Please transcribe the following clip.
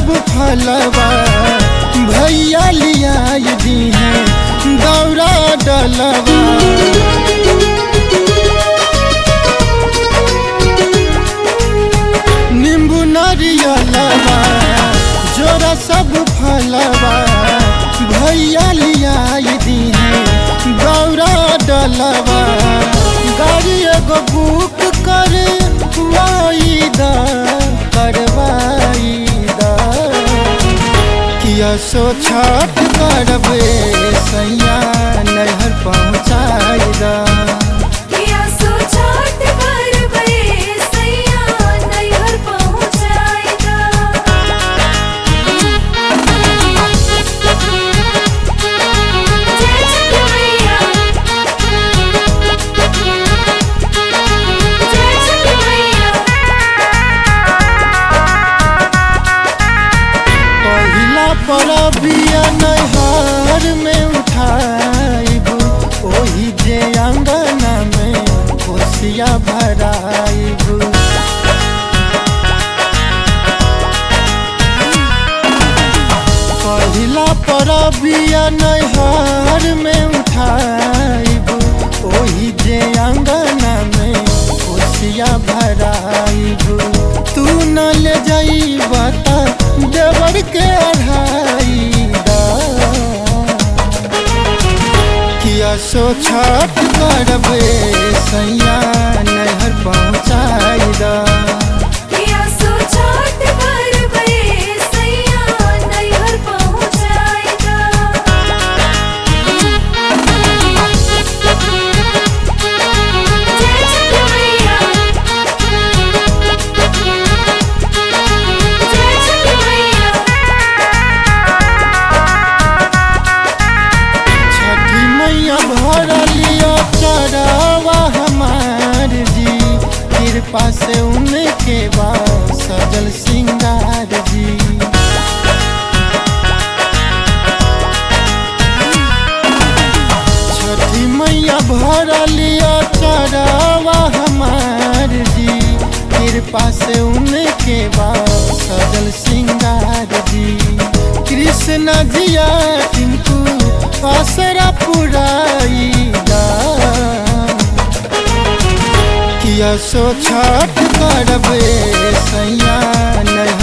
सब फलवा भैया लिया दी है दौरा डलवा नींबू नारियलवा जोरा सब फलवा भैया लिया दी है दौरा डलवा गाड़ी एगो बुक कर वाईदा करवाई दा किया सो छठ करबे सैया नहर पहुँचाई दा किया सो छठ करबे सैया नैहर पहुँचाइदा जय छठ मैया जय छठ मैया पहिला परबिया नैहर में उठाइब ओही जे अंगना में कोसिया भराइब पहिला परबिया नैहर में उठाइब ओही जे अंगना में कोसिया भराइब तू न ले जाइब त देवर के अढ़ाई दा किया सो छठ करबे सैया नहर पहुँचाई दा किया सो छठ करबे सैया नैहर पहुँचाइदा जय छठ मैया जय छठ मैया छठी मैया भरलिया चढ़ावा हमार जी कृपा से उनके बाद सजल सिंगार जी छठी मैया भरलिया चढ़ावा हमार जी कृपा से उनके बाद सजल सिंगार जी कृष्ण जिया टिंकू आसरा पुराई दा किया सो छठ करबे सैया नय